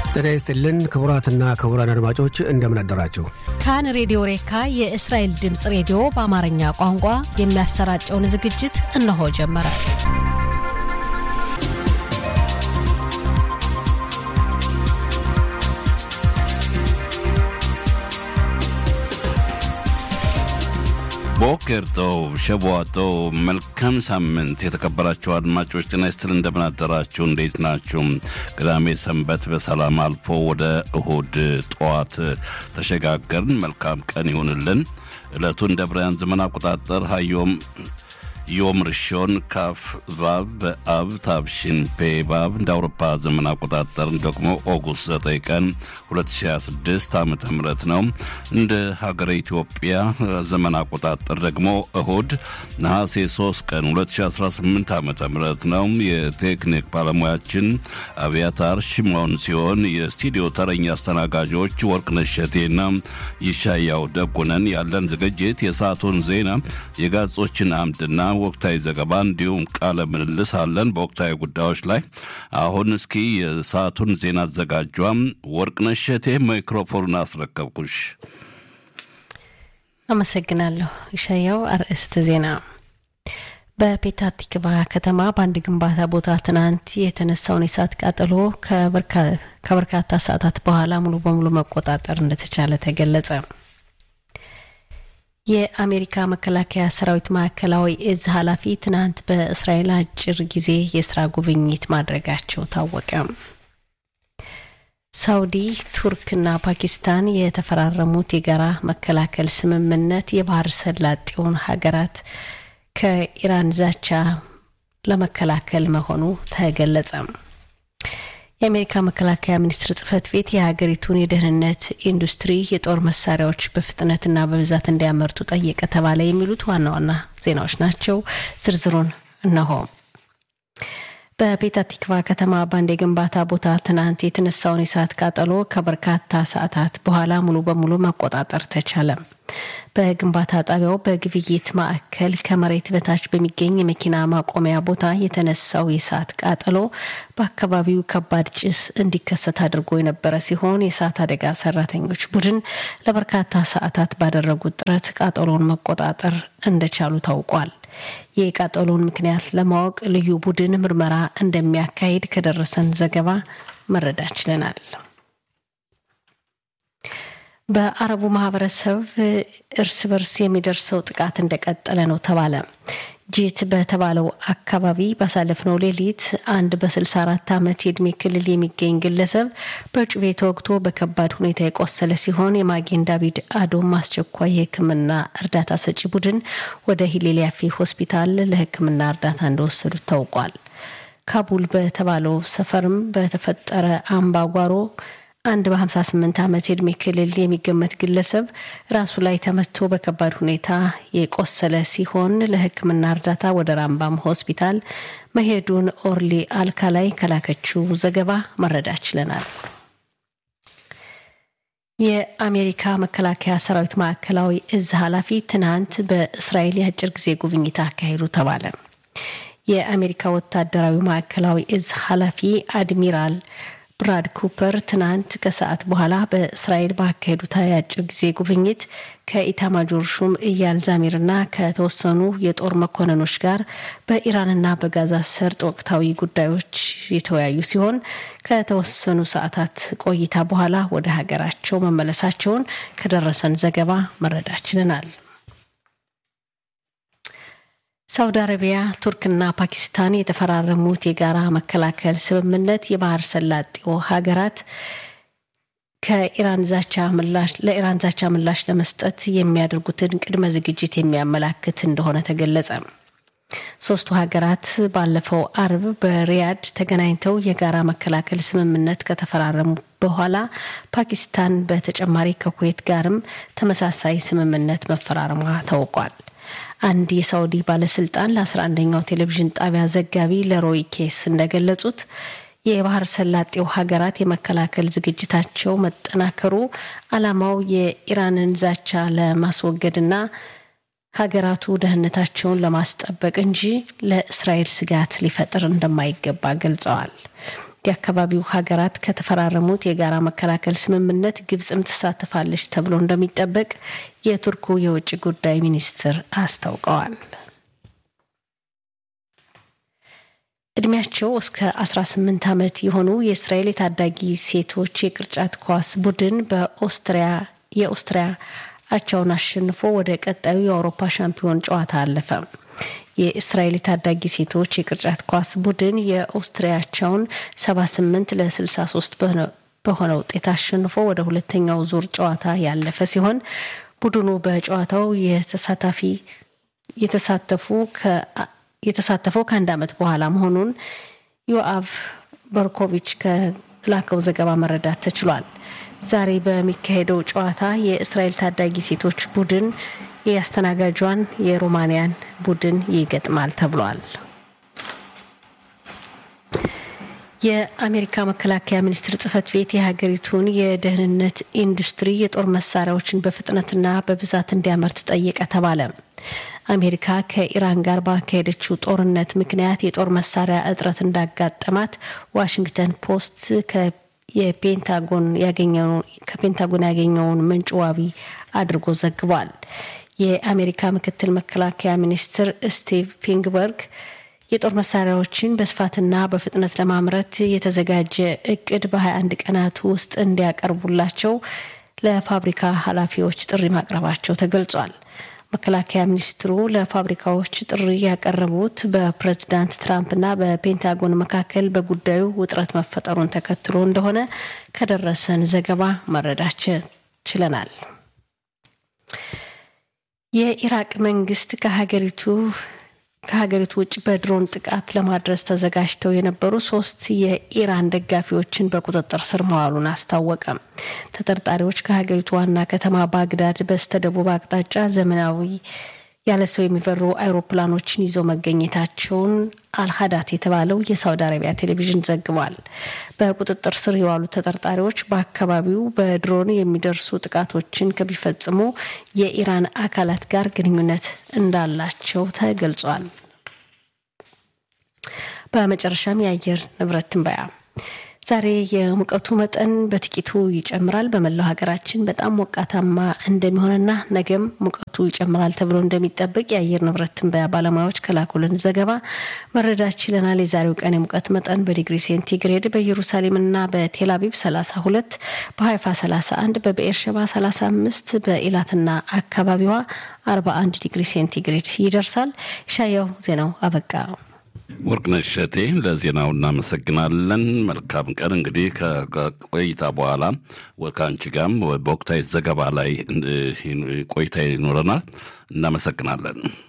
ጤና ይስጥልን ክቡራትና ክቡራን አድማጮች እንደምን አደራችሁ። ካን ሬዲዮ ሬካ የእስራኤል ድምፅ ሬዲዮ በአማርኛ ቋንቋ የሚያሰራጨውን ዝግጅት እነሆ ጀመረ። ቦኬር ጦብ ሸቧጦ መልካም ሳምንት የተከበራችሁ አድማጮች ጤና ይስጥል እንደምን አደራችሁ እንዴት ናችሁ ቅዳሜ ሰንበት በሰላም አልፎ ወደ እሁድ ጠዋት ተሸጋገርን መልካም ቀን ይሁንልን ዕለቱ እንደ ብርያን ዘመን አቆጣጠር ሀዮም ዮም ርሾን ካፍ ቫብ በአብ ታብሽን ፔ ባብ እንደ አውሮፓ ዘመን አቆጣጠር ደግሞ ኦጉስት 9 ቀን 2026 ዓ ም ነው። እንደ ሀገረ ኢትዮጵያ ዘመን አቆጣጠር ደግሞ እሁድ ነሐሴ 3 ቀን 2018 ዓ ም ነው። የቴክኒክ ባለሙያችን አብያታር ሽሞን ሲሆን የስቱዲዮ ተረኛ አስተናጋጆች ወርቅነሽ እሸቴና ይሻያው ደጉነን። ያለን ዝግጅት የሰዓቱን ዜና፣ የጋዜጦችን አምድና ወቅታዊ ዘገባ እንዲሁም ቃለ ምልልስ አለን በወቅታዊ ጉዳዮች ላይ። አሁን እስኪ የሰዓቱን ዜና አዘጋጇም ወርቅነሽ እሸቴ ማይክሮፎኑን አስረከብኩሽ። አመሰግናለሁ ይሻያው። አርዕስተ ዜና በፔታ ቲክቫ ከተማ በአንድ ግንባታ ቦታ ትናንት የተነሳውን የእሳት ቃጠሎ ከበርካታ ሰዓታት በኋላ ሙሉ በሙሉ መቆጣጠር እንደተቻለ ተገለጸ። የአሜሪካ መከላከያ ሰራዊት ማዕከላዊ እዝ ኃላፊ ትናንት በእስራኤል አጭር ጊዜ የስራ ጉብኝት ማድረጋቸው ታወቀ። ሳውዲ፣ ቱርክና ፓኪስታን የተፈራረሙት የጋራ መከላከል ስምምነት የባህር ሰላጤውን ሀገራት ከኢራን ዛቻ ለመከላከል መሆኑ ተገለጸ። የአሜሪካ መከላከያ ሚኒስቴር ጽህፈት ቤት የሀገሪቱን የደህንነት ኢንዱስትሪ የጦር መሳሪያዎች በፍጥነትና በብዛት እንዲያመርቱ ጠየቀ ተባለ። የሚሉት ዋና ዋና ዜናዎች ናቸው። ዝርዝሩን እነሆ። በፔታ ቲክቫ ከተማ በአንድ የግንባታ ቦታ ትናንት የተነሳውን የእሳት ቃጠሎ ከበርካታ ሰዓታት በኋላ ሙሉ በሙሉ መቆጣጠር ተቻለ። በግንባታ ጣቢያው በግብይት ማዕከል ከመሬት በታች በሚገኝ የመኪና ማቆሚያ ቦታ የተነሳው የእሳት ቃጠሎ በአካባቢው ከባድ ጭስ እንዲከሰት አድርጎ የነበረ ሲሆን የእሳት አደጋ ሰራተኞች ቡድን ለበርካታ ሰዓታት ባደረጉት ጥረት ቃጠሎውን መቆጣጠር እንደቻሉ ታውቋል። የቃጠሎውን ምክንያት ለማወቅ ልዩ ቡድን ምርመራ እንደሚያካሂድ ከደረሰን ዘገባ መረዳት ችለናል። በአረቡ ማህበረሰብ እርስ በርስ የሚደርሰው ጥቃት እንደቀጠለ ነው ተባለ። ጂት በተባለው አካባቢ ባሳለፍነው ሌሊት አንድ በ64 ዓመት የእድሜ ክልል የሚገኝ ግለሰብ በጩቤ ተወግቶ በከባድ ሁኔታ የቆሰለ ሲሆን የማጌን ዳቪድ አዶም አስቸኳይ የሕክምና እርዳታ ሰጪ ቡድን ወደ ሂሌሊያፊ ሆስፒታል ለሕክምና እርዳታ እንደወሰዱት ታውቋል። ካቡል በተባለው ሰፈርም በተፈጠረ አምባጓሮ አንድ በ58 ዓመት የእድሜ ክልል የሚገመት ግለሰብ ራሱ ላይ ተመቶ በከባድ ሁኔታ የቆሰለ ሲሆን ለሕክምና እርዳታ ወደ ራምባም ሆስፒታል መሄዱን ኦርሊ አልካ ላይ ከላከችው ዘገባ መረዳት ችለናል። የአሜሪካ መከላከያ ሰራዊት ማዕከላዊ እዝ ኃላፊ ትናንት በእስራኤል የአጭር ጊዜ ጉብኝት አካሄዱ ተባለ። የአሜሪካ ወታደራዊ ማዕከላዊ እዝ ኃላፊ አድሚራል ብራድ ኩፐር ትናንት ከሰዓት በኋላ በእስራኤል ባካሄዱት የአጭር ጊዜ ጉብኝት ከኢታማጆር ሹም እያል ዛሚርና ከተወሰኑ የጦር መኮንኖች ጋር በኢራንና በጋዛ ሰርጥ ወቅታዊ ጉዳዮች የተወያዩ ሲሆን ከተወሰኑ ሰዓታት ቆይታ በኋላ ወደ ሀገራቸው መመለሳቸውን ከደረሰን ዘገባ መረዳት ችለናል። ሳውዲ አረቢያ፣ ቱርክና ፓኪስታን የተፈራረሙት የጋራ መከላከል ስምምነት የባህር ሰላጤው ሀገራት ከኢራን ዛቻ ምላሽ ለኢራን ዛቻ ምላሽ ለመስጠት የሚያደርጉትን ቅድመ ዝግጅት የሚያመላክት እንደሆነ ተገለጸ። ሶስቱ ሀገራት ባለፈው አርብ በሪያድ ተገናኝተው የጋራ መከላከል ስምምነት ከተፈራረሙ በኋላ ፓኪስታን በተጨማሪ ከኩዌት ጋርም ተመሳሳይ ስምምነት መፈራረሟ ታውቋል። አንድ የሳውዲ ባለስልጣን ለ11ኛው ቴሌቪዥን ጣቢያ ዘጋቢ ለሮይ ኬስ እንደገለጹት የባህር ሰላጤው ሀገራት የመከላከል ዝግጅታቸው መጠናከሩ ዓላማው የኢራንን ዛቻ ለማስወገድና ሀገራቱ ደህንነታቸውን ለማስጠበቅ እንጂ ለእስራኤል ስጋት ሊፈጥር እንደማይገባ ገልጸዋል። የአካባቢው ሀገራት ከተፈራረሙት የጋራ መከላከል ስምምነት ግብጽም ትሳተፋለች ተብሎ እንደሚጠበቅ የቱርኩ የውጭ ጉዳይ ሚኒስትር አስታውቀዋል። እድሜያቸው እስከ 18 ዓመት የሆኑ የእስራኤል የታዳጊ ሴቶች የቅርጫት ኳስ ቡድን በኦስትሪያ የኦስትሪያ አቻውን አሸንፎ ወደ ቀጣዩ የአውሮፓ ሻምፒዮን ጨዋታ አለፈ። የእስራኤል የታዳጊ ሴቶች የቅርጫት ኳስ ቡድን የኦስትሪያቻውን 78 ለ63 በሆነ ውጤት አሸንፎ ወደ ሁለተኛው ዙር ጨዋታ ያለፈ ሲሆን ቡድኑ በጨዋታው የተሳታፊ የተሳተፉ የተሳተፈው ከአንድ ዓመት በኋላ መሆኑን ዮአቭ በርኮቪች ከላከው ዘገባ መረዳት ተችሏል። ዛሬ በሚካሄደው ጨዋታ የእስራኤል ታዳጊ ሴቶች ቡድን የአስተናጋጇን የሮማንያን ቡድን ይገጥማል ተብሏል። የአሜሪካ መከላከያ ሚኒስቴር ጽህፈት ቤት የሀገሪቱን የደህንነት ኢንዱስትሪ የጦር መሳሪያዎችን በፍጥነትና በብዛት እንዲያመርት ጠየቀ ተባለ። አሜሪካ ከኢራን ጋር ባካሄደችው ጦርነት ምክንያት የጦር መሳሪያ እጥረት እንዳጋጠማት ዋሽንግተን ፖስት የፔንታጎን ከፔንታጎን ያገኘውን ምንጭ ዋቢ አድርጎ ዘግቧል። የአሜሪካ ምክትል መከላከያ ሚኒስትር ስቲቭ ፒንክበርግ የጦር መሳሪያዎችን በስፋትና በፍጥነት ለማምረት የተዘጋጀ እቅድ በ21 ቀናት ውስጥ እንዲያቀርቡላቸው ለፋብሪካ ኃላፊዎች ጥሪ ማቅረባቸው ተገልጿል። መከላከያ ሚኒስትሩ ለፋብሪካዎች ጥሪ ያቀረቡት በፕሬዝዳንት ትራምፕና በፔንታጎን መካከል በጉዳዩ ውጥረት መፈጠሩን ተከትሎ እንደሆነ ከደረሰን ዘገባ መረዳት ችለናል። የኢራቅ መንግስት ከሀገሪቱ ከሀገሪቱ ውጭ በድሮን ጥቃት ለማድረስ ተዘጋጅተው የነበሩ ሶስት የኢራን ደጋፊዎችን በቁጥጥር ስር መዋሉን አስታወቀ። ተጠርጣሪዎች ከሀገሪቱ ዋና ከተማ ባግዳድ በስተደቡብ አቅጣጫ ዘመናዊ ያለ ሰው የሚበሩ አይሮፕላኖችን ይዘው መገኘታቸውን አልሀዳት የተባለው የሳውዲ አረቢያ ቴሌቪዥን ዘግቧል። በቁጥጥር ስር የዋሉ ተጠርጣሪዎች በአካባቢው በድሮን የሚደርሱ ጥቃቶችን ከሚፈጽሙ የኢራን አካላት ጋር ግንኙነት እንዳላቸው ተገልጿል። በመጨረሻም የአየር ንብረት ትንበያ ዛሬ የሙቀቱ መጠን በጥቂቱ ይጨምራል። በመላው ሀገራችን በጣም ሞቃታማ እንደሚሆንና ነገም ሙቀቱ ይጨምራል ተብሎ እንደሚጠበቅ የአየር ንብረት ትንበያ ባለሙያዎች ከላኩልን ዘገባ መረዳት ችለናል። የዛሬው ቀን የሙቀት መጠን በዲግሪ ሴንቲግሬድ በኢየሩሳሌምና በቴልአቪቭ 32፣ በሀይፋ 31፣ በብኤርሸባ 35፣ በኢላትና አካባቢዋ 41 ዲግሪ ሴንቲግሬድ ይደርሳል። ሻያው ዜናው አበቃ። ወርቅነሽ እሸቴ ለዜናው እናመሰግናለን። መልካም ቀን። እንግዲህ ከቆይታ በኋላ ከአንቺ ጋርም በወቅታዊ ዘገባ ላይ ቆይታ ይኖረናል። እናመሰግናለን።